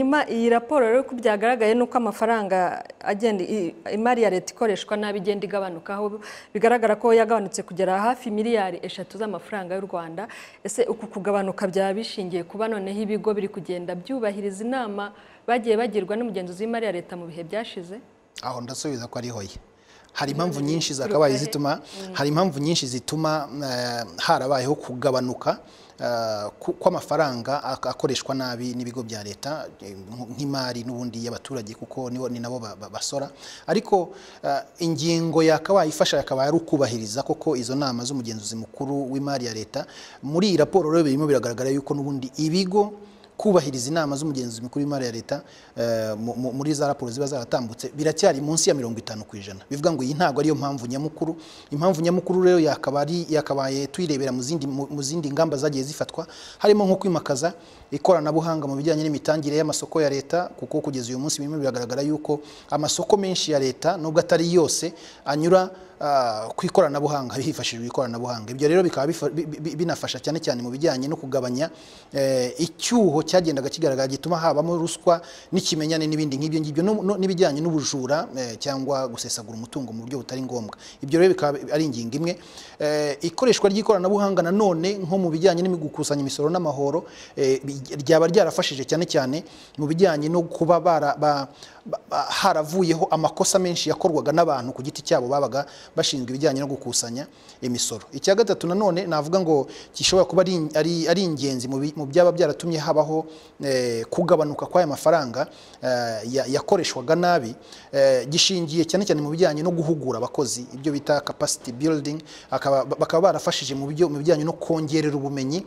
nyuma iyi raporo rero uko byagaragaye ni uko amafaranga agenda i- imari ya leta ikoreshwa nabi igenda igabanuka aho bigaragara ko yagabanutse kugera hafi miliyari eshatu z'amafaranga y'u rwanda ese uku kugabanuka byaba bishingiye kuba noneho ibigo biri kugenda byubahiriza inama bagiye bagirwa n'umugenzuzi w'imari ya leta mu bihe byashize aho ndasubiza ko ari hoya hari impamvu nyinshi zakabaye zituma hari impamvu nyinshi zituma eh, harabayeho kugabanuka eh, ku- kw'amafaranga ak- akoreshwa nabi n'ibigo bya leta eh, nk- nk'imari n'ubundi y'abaturage kuko nibo- ni nabo ba- ba- basora ariko eh, ingingo yakabaye ifasha yakabaye ari ukubahiriza koko izo nama z'umugenzuzi mukuru w'imari ya leta muri iyi raporo rero birimo biragaragara yuko n'ubundi ibigo kubahiriza inama z'umugenzuzi mukuru w'imari ya leta eh, mu- mu- muri za raporo ziba zaratambutse biracyari munsi ya mirongo itanu ku ijana bivuga ngo iyi ntabwo ariyo mpamvu nyamukuru impamvu nyamukuru rero yakaba ari- yakabaye tuyirebera mu zindi- mu mu zindi ngamba zagiye zifatwa harimo nko kwimakaza ikoranabuhanga mu bijyanye n'imitangire y'amasoko ya leta kuko kugeza uyu munsi birimo biragaragara yuko amasoko menshi ya leta nubwo atari yose anyura ah, ku ikoranabuhanga hifashishijwe ikoranabuhanga ibyo rero bikaba bifa- bi- bi- binafasha cyane cyane mu bijyanye no kugabanya eh, icyuho cyagendaga kigaragara gituma habamo ruswa n'ikimenyane n'ibindi nk'ibyo ngibyo no- no- n'ibijyanye n'ubujura eh, cyangwa gusesagura umutungo mu buryo butari ngombwa ibyo rero bikaba ari ingingo imwe Eh, ikoreshwa ry'ikoranabuhanga nanone nko mu bijyanye no gukusanya imisoro n'amahoro eh, bi- ryaba ryarafashije cyane cyane mu bijyanye no kuba bara- ba- ba- ba- haravuyeho amakosa menshi yakorwaga n'abantu ku giti cyabo babaga bashinzwe ibijyanye no gukusanya imisoro icya gatatu nanone navuga ngo gishobora kuba ari, ari, ari ingenzi mu bi- mu byaba byaratumye habaho eh, kugabanuka kw'aya mafaranga eh, ya- yakoreshwaga nabi eh, gishingiye cyane cyane mu bijyanye no guhugura abakozi ibyo bita capacity building akaba- bakaba barafashije mu bijyo- mu bijyanye no kongerera ubumenyi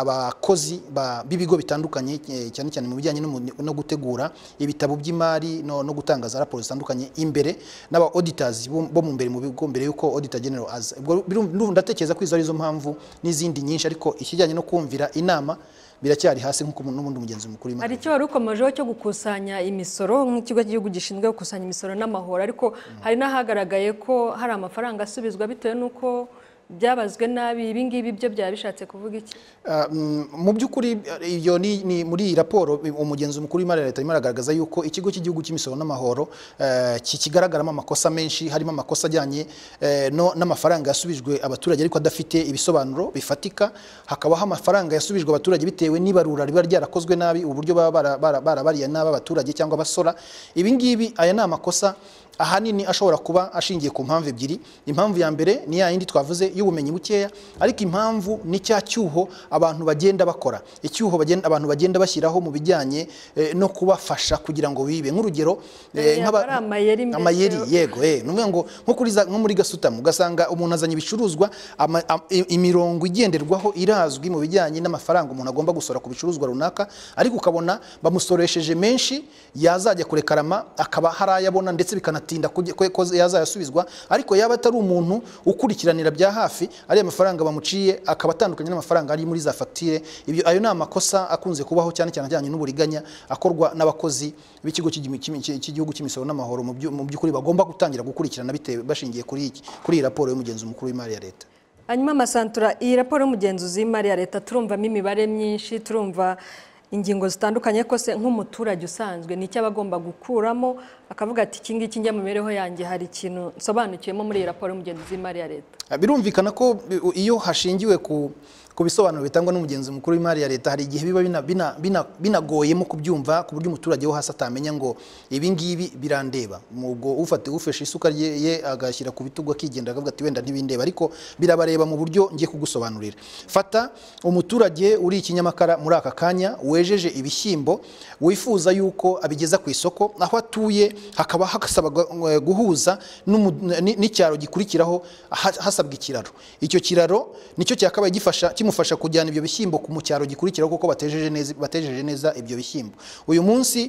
abakozi ba- b'ibigo bitandukanye eh, cyane cyane mu bijyanye no mu- no gutegura ibitabo by'imari no, no gutanga za raporo zitandukanye imbere n'aba auditors bo bo mu mbere mu bigo mbere yuko auditor general aza ubwo birum- ndumva ndatekereza ko izo arizo mpamvu n'izindi nyinshi ariko ikijyanye no kumvira inama biracyari hasi nk'uko n'ubundi mugenzi mukuru w'imari hari icyo wari ukomejeho cyo gukusanya imisoro nk'ikigo cy'igihugu gishinzwe gukusanya imisoro n'amahoro ariko hari n'ahagaragaye ko hari amafaranga asubizwa bitewe n'uko byabazwe nabi ibi ngibi byo byaba bishatse kuvuga iki Ah, mm, mu by'ukuri eh, iyo ni, ni muri iyi raporo eh, umugenzi mukuru w'imari ya leta arimo aragaragaza yuko ikigo cy'igihugu cy'imisoro n'amahoro eh, ki- kigaragaramo amakosa menshi harimo amakosa ajyanye eh, no- n'amafaranga yasubijwe abaturage ariko adafite ibisobanuro bifatika hakabaho amafaranga yasubijwe abaturage bitewe n'ibarura riba ryarakozwe nabi uburyo baba bara- bara- barabariye nabi abaturage cyangwa abasora ibi ngibi aya ni amakosa ahanini ashobora kuba ashingiye ku mpamvu ebyiri impamvu ya mbere ni ya yindi twavuze y'ubumenyi bukeya ariko impamvu ni cya cyuho abantu bagenda bakora icyuho bagenda, abantu bagenda bashyiraho mu bijyanye eh, no kubafasha kugira ngo bibe nk'urugero Eh, nk'aba- hari amayeri mbese. amayeri yego eh ni ukuvuga ngo nko kuri za- nko muri gasutamo ugasanga umuntu azanye ibicuruzwa ama- am- i- imirongo igenderwaho irazwi mu bijyanye n'amafaranga umuntu agomba gusora ku bicuruzwa runaka ariko ukabona bamusoresheje menshi yazajya kurekarama akaba hari ayo abona ndetse bikanatinda kujya- ko- ko yazayasubizwa ariko yaba atari umuntu ukurikiranira bya hafi ariya mafaranga bamuciye akaba atandukanye n'amafaranga ari muri za fagitire ibyo ayo ni amakosa akunze kubaho cyane cyane ajyanye n'uburiganya akorwa n'abakozi b'ikigo cy'igi- cy'imi- cy'i- cy'igihugu cy'imisoro n'amahoro mu byu- mu by'ukuri bagomba gutangira gukurikirana bitewe bashingiye kuri iki- kuri iyi raporo y'umugenzi mukuru w'imari ya leta hanyuma amasantura iyi raporo y'umugenzuzi w'imari ya leta turumvamo imibare myinshi turumva ingingo zitandukanye ko se nk'umuturage usanzwe ni icyo aba agomba gukuramo akavuga ati iki ngiki njya mu mibereho yanjye hari ikintu nsobanukiyemo muri iyi raporo y'umugenzuzi w'imari ya leta Ah, birumvikana ko bi- u- iyo hashingiwe ku ku bisobanuro bitangwa n'umugenzi mukuru w'imari ya leta hari igihe biba bina- bina- bina- binagoyemo kubyumva ku buryo umuturage wo hasi atamenya ngo ibi ngibi birandeba ubwo ufate ufashe isuka rye ye agashyira ku bitugu akigenda akavuga ati wenda ntibindeba ariko birabareba mu buryo ngiye kugusobanurira fata umuturage uri i kinyamakara muri aka kanya wejeje ibishyimbo wifuza yuko abigeza ku isoko aho atuye hakaba hasaba eh, guhuza n'umu- ni- n'icyaro gikurikiraho ha- hasabwa ikiraro icyo kiraro nicyo cyakabaye gifasha kimufasha kujyana ibyo bishyimbo ku mu cyaro gikurikiraho kuko batejeje neza batejeje neza ibyo bishyimbo uyu munsi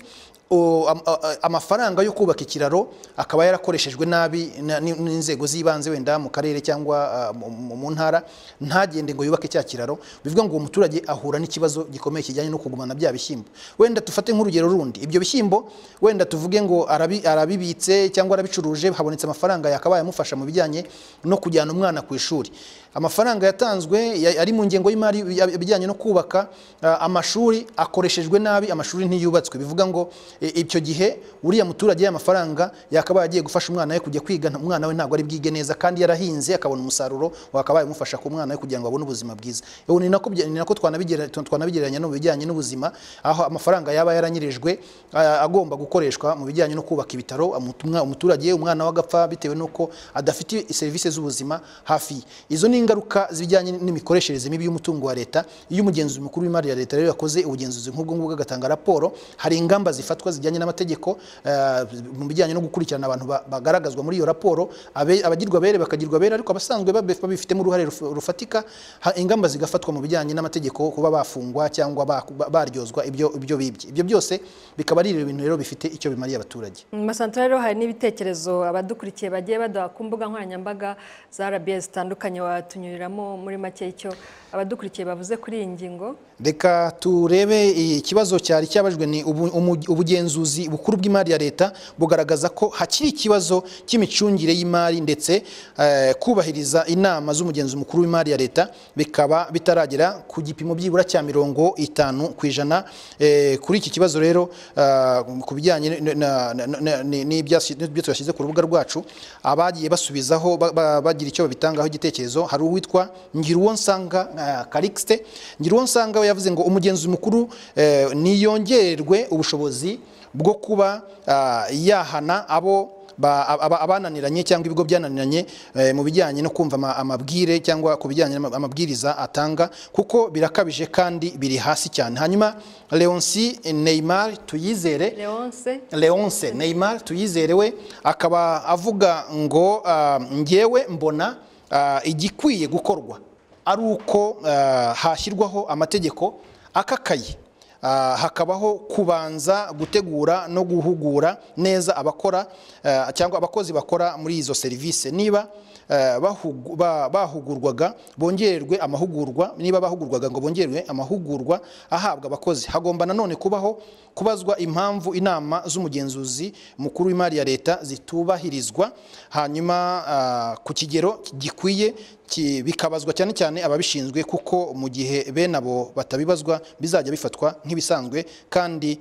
o- am- a- a- amafaranga yo kubaka ikiraro akaba yarakoreshejwe nabi na- ni- n'inzego z'ibanze wenda mu karere cyangwa ah, mu- mu mu ntara ntagende ngo yubake cya kiraro bivuga ngo uwo muturage ahura n'ikibazo gikomeye kijyanye no kugumana bya bishyimbo wenda dufate nk'urugero rundi ibyo bishyimbo wenda tuvuge ngo arabi- arabibitse cyangwa arabicuruje habonetse amafaranga yakabaye amufasha mu bijyanye no kujyana umwana ku ishuri amafaranga yatanzwe ya- ari mu ngengo y'imari ya- ibijyanye no kubaka ah, amashuri akoreshejwe nabi amashuri ntiyubatswe bivuga ngo e, icyo gihe uriya muturage y'amafaranga yakabaye agiye gufasha umwana we kujya kwiga nta- umwana we ntabwo ari bwige neza kandi yarahinze akabona umusaruro wakabaye umufasha ku mwana we kugira ngo abone ubuzima bwiza Ubu ni nako bya- ni nako twanabigera- twanabigereranya no mu bijyanye n'ubuzima aho amafaranga yaba yaranyirijwe ah, agomba gukoreshwa mu bijyanye no kubaka ibitaro umutumwa- umuturage umwana we agapfa bitewe n'uko adafite serivisi z'ubuzima hafi ye izo ni ingaruka zijyanye n'imikoreshereze mibi y'umutungo wa leta iyo umugenzuzi mukuru w'imari ya leta rero yakoze ubugenzuzi nk'ubwo ngubwo agatanga raporo hari ingamba zifatwa zijyanye n'amategeko eh, mu bijyanye no gukurikirana abantu ba- bagaragazwa muri iyo raporo abe- abagirwa abere bakagirwa abere ariko abasanzwe babe- babifitemo uruhare ruf- rufatika ha- ingamba zigafatwa mu bijyanye n'amategeko kuba bafungwa cyangwa ba- ba- baryozwa ibyo ibyo bibye ibyo byose bikaba ari ibintu rero bifite icyo bimariye abaturage mu masantara rero hari n'ibitekerezo abadukurikiye bagiye baduha ku mbuga nkoranyambaga za RBA zitandukanye watunyuriramo muri make icyo abadukurikiye bavuze kuri iyi ngingo reka turebe ikibazo cyari cyabajwe ni ubu- umu- ubugenzuzi bukuru bw'imari ya leta bugaragaza ko hakiri ikibazo cy'imicungire y'imari ndetse eh, kubahiriza inama z'umugenzi mukuru w'imari ya leta bikaba bitaragera ku gipimo byibura cya mirongo itanu ku ijana Eh, kuri iki kibazo rero ah, ku bijyanye n- na- na- na- ni- n'ibyasi- n'ibyo twashyize ku rubuga rwacu abagiye basubizaho ba- ba- bagira icyo babitangaho igitekerezo hari uwitwa Ngiruwonsanga ah, Calixte Ngiruwonsanga we yavuze ngo umugenzi mukuru eh, niyongererwe ubushobozi bwo kuba ah, yahana abo ba- aba- abananiranye cyangwa ibigo byananiranye eh, mu bijyanye no kumva ama- amabwire cyangwa ku bijyanye n'ama- amabwiriza atanga kuko birakabije kandi biri hasi cyane hanyuma leonsi neymar tuyizere leonce leonce neymar tuyizere we akaba avuga ngo ah, njyewe mbona ah, igikwiye gukorwa ari uko ah, hashyirwaho amategeko akakaye Ah, hakabaho kubanza gutegura no guhugura neza abakora ah, cyangwa abakozi bakora muri izo serivisi niba eh, bahugu- ba- bahugurwaga bongererwe amahugurwa niba bahugurwaga ngo bongerwe amahugurwa ahabwa abakozi hagomba nanone kubaho kubazwa impamvu inama z'umugenzuzi mukuru w'imari ya leta zitubahirizwa hanyuma ah, ku kigero gikwiye ki- bikabazwa cyane cyane ababishinzwe kuko mu gihe bene abo batabibazwa bizajya bifatwa nk'ibisanzwe kandi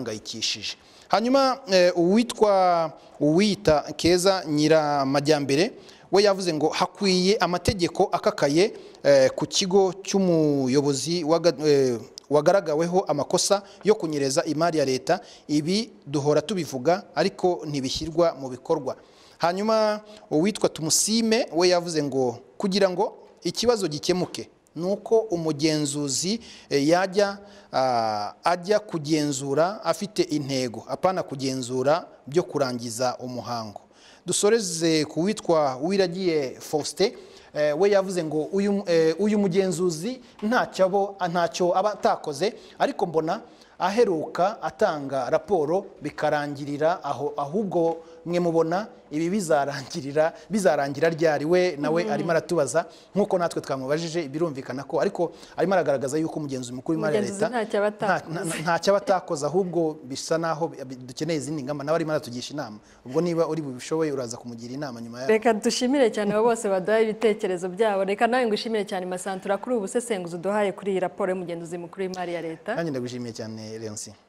bihangayikishije hanyuma eh, uwitwa uwita keza nyiramajyambere we yavuze ngo hakwiye amategeko akakaye eh, ku kigo cy'umuyobozi waga- eh, wagaragaweho amakosa yo kunyereza imari ya leta ibi duhora tubivuga ariko ntibishyirwa mu bikorwa hanyuma uwitwa tumusime we yavuze ngo kugira ngo ikibazo gikemuke ni uko umugenzuzi eh, yajya ah, ajya kugenzura afite intego apana kugenzura byo kurangiza umuhango dusoreze ku witwa wiragiye faustin eh, we yavuze ngo uyu eh, uyu mugenzuzi ntacyo abo- ntacyo aba atakoze ariko mbona aheruka atanga raporo bikarangirira aho ahubwo mwe mubona ibi bizarangirira bizarangira ryari we nawe arimo aratubaza nk'uko natwe twamubajije birumvikana ko ariko arimo aragaragaza yuko umugenzi mukuru w'imari ya Umugenzuzi leta ntacyo aba atakoze. nta- nta- ntacyo aba atakoze ahubwo bisa naho bi- bi- dukeneye izindi ngamba nawe arimo aratugisha inama ubwo niba uri bubishoboye uraza kumugira inama nyuma yaho reka dushimire cyane abo bose baduhaye ibitekerezo byabo reka nawe ngo ushimire cyane masantura kuri ubu busesenguzi uduhaye kuri iyi raporo y'umugenzuzi mukuru w'imari ya leta nanjye ndagushimiye cyane leonsi